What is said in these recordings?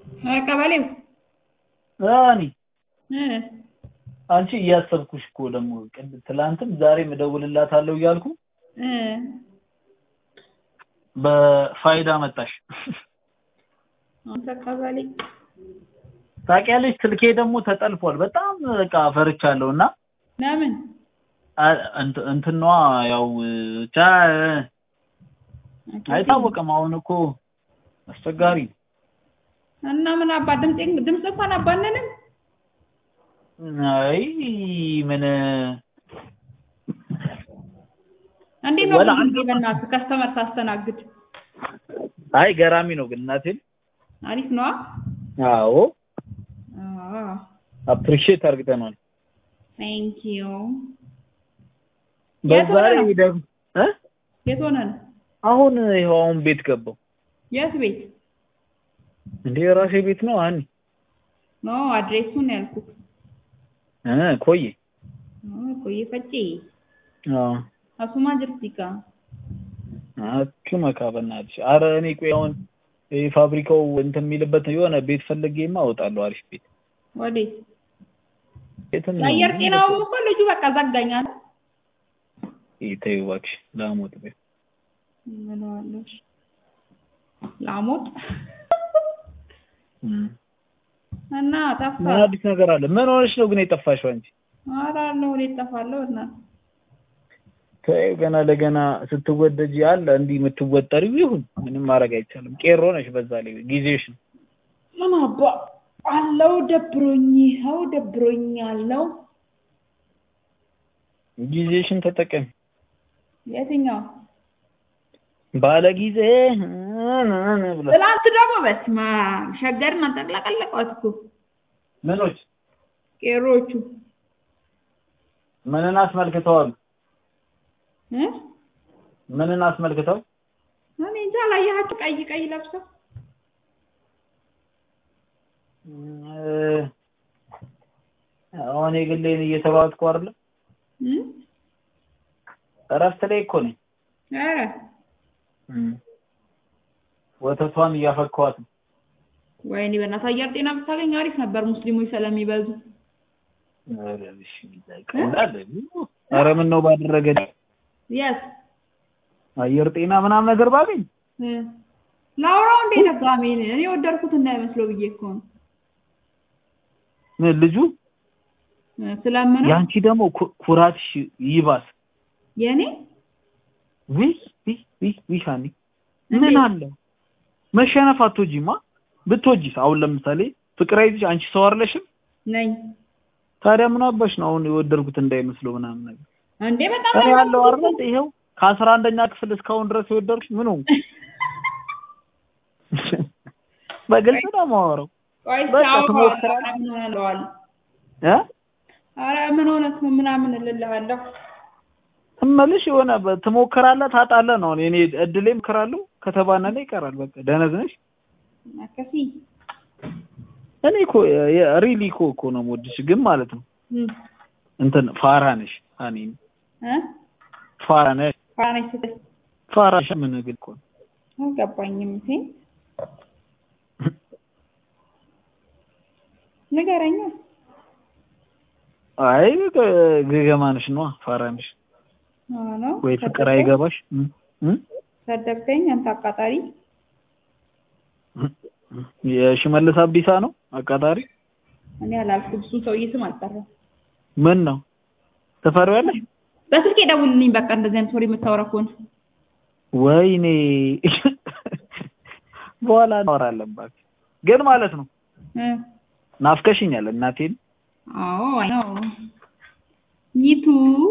ቀበሌው እኔ እ አንቺ እያሰብኩሽ እኮ ደግሞ ቅድ- ትላንትም ዛሬም እደውልላታለሁ እያልኩ እ በፋይዳ መጣሽ። አንተ ቀበሌ ታውቂያለሽ ስልኬ ደግሞ ተጠልፏል። በጣም በቃ ፈርቻለሁ እና ለምን አ- እንት- እንትኗ ያው ብቻ አይታወቅም። አሁን እኮ አስቸጋሪ ነው። እና ምን አባ ድምፅ ድምፅ እንኳን አባንንም አይ ምን እንዴት ነው ወላ ግን አንድ- በእናትህ ከስተመር ታስተናግድ አይ ገራሚ ነው ግን እናቴን አሪፍ ነዋ አዎ አዎ አፕሪሺየት አድርገናል። ቴንክ ዩ በዛ ሆነ ላይ ነው? ደግሞ እ የት ሆነ ነው አሁን ይኸው አሁን ቤት ገባው የት ቤት እንዴ የራሴ ቤት ነው አኒ ኖ አድሬሱን ያልኩት እ ኮዬ ኦ ቆይ ፈጪ አዎ አሱማ ጅርቲካ አቹ መካበናልሽ አረ እኔ ቆይ አሁን ይሄ ፋብሪካው እንትን የሚልበት የሆነ ቤት ፈልጌማ እወጣለሁ። አሪፍ ቤት ወዴት ቤትም የአየር ጤናውም እኮ ልጁ በቃ ዘጋኛል ተይው እባክሽ ላሞት ቤት ምንዋለሽ ላሞጥ እም። እና ጠፋ ምን አዲስ ነገር አለ? ምን ሆነሽ ነው ግን የጠፋሽው አንቺ? ኧረ አለሁ ወዴት እጠፋለሁ እና ተይው ገና ለገና ስትወደጂ አለ እንዲህ የምትወጠሪው ይሁን ምንም ማድረግ አይቻልም። ቄሮ ነሽ በዛ ላይ ጊዜሽ ነው። ምን አባ አለው ደብሮኝ ይኸው ደብሮኝ አለው ጊዜሽን ተጠቀሚ። የትኛው ባለ ጊዜ ብላ ትላንት ደግሞ በስመ አብ ሸገርን አንጠቅለቀለቋት እኮ ምኖች ቄሮቹ ምንን አስመልክተዋል? እ ምንን አስመልክተው? እኔ እንጃ አላየሃቸው ቀይ ቀይ ለብሰው እ አሁን የግሌን እየተሯጥኩ አይደለ? እ እረፍት ላይ እኮ ነኝ። ኧረ ወተቷን እያፈካኋት ነው። ወይኔ በእናትህ አየር ጤና ብታገኝ አሪፍ ነበር ሙስሊሞች ስለሚበዙ ኧረ እሺ ይቀላል። ኧረ ምን ነው ባደረገ የስ አየር ጤና ምናምን ነገር ባገኝ እ ላውራው እንዴ ደጋሚ እኔ ወደድኩት እንዳይመስለው ብዬ እኮ ነው ምን ልጁ እ ስለምነው ያንቺ ደግሞ ኩ- ኩራትሽ ይባስ የኔ ዊ ዊ ዊ ዊ ሀኒ ምን እንዴት? አለ መሸነፍ አትወጂማ ብትወጂስ አሁን ለምሳሌ ፍቅር አይዝሽ አንቺ ሰው አይደለሽም ነኝ ታዲያ ምን አባሽ ነው አሁን የወደድኩት እንዳይመስለው ምናምን ነገር እንዴ በጣም እኔ ያለው አይደል ይኸው ከአስራ አንደኛ ክፍል እስካሁን ድረስ የወደድኩሽ ምን ሆንኩ በግልጽ ነው የማወራው ቆይ በቃ ሲያወራ ትሞክራለህ? ምን ሆነ እለዋለሁ እ ኧረ ምን ሆነህ ነው ምናምን እልልሃለሁ እምልሽ የሆነ በ- ትሞክራለህ ታጣለህ ነው እኔ እድሌ እሞክራለሁ ከተባነነ ይቀራል በቃ ደነዝ ነሽ አከሲ እኔ እኮ ሪሊ እኮ እኮ ነው የምወድሽ ግን ማለት ነው እ እንትን ፋራ ነሽ እኔ እ ፋራ ነሽ ፋራነች ስትል ፋራ ምን ግን እኮ ነው አልገባኝም እቴ ንገረኛ አይ ገ- ገገማ ነሽ ነዋ ፋራ ነሽ አዎ ነው ወይ ፍቅር አይገባሽ እ? እ? ሰደብከኝ አንተ አቃጣሪ የሽመልስ አብዲሳ ነው አቃጣሪ እኔ አላልኩም እሱን ሰውዬ ስም አልጠራም ምን ነው ትፈሪዋለሽ በስልክ ደውልልኝ በቃ እንደዚህ አይነት ወሬ የምታወራ ከሆነ ወይኔ በኋላ እናወራለን እባክህ ግን ማለት ነው እ ናፍቀሽኛል እናቴን አዎ አይ ነው ይቱ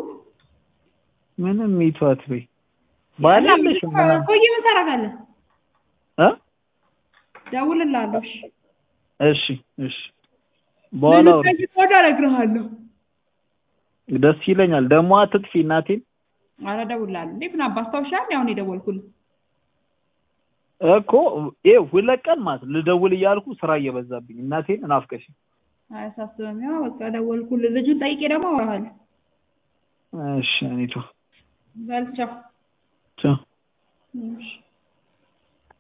ምንም ይቷት በይ ባላለሽ ምናምን ቆይ ምን ታደርጋለህ እ ደውልልሃለሁ እሺ እሺ እሺ በኋላ አውሪ። ምን ጠይቅ ወደ እነግርሃለሁ ደስ ይለኛል ደግሞ አትጥፊ እናቴን ኧረ እደውልልሃለሁ እንዴ ምን አባ አስታውሻለሁ አሁን የደወልኩልህ እኮ ይኸው ሁለት ቀን ማለት ልደውል እያልኩ ስራ እየበዛብኝ እናቴን ናፍቀሽ አያሳስብም ያው በቃ ደወልኩልህ ልጁን ጠይቄ ደግሞ አወራሃለሁ እሺ እኔቱ በል ቻው ቻው እሺ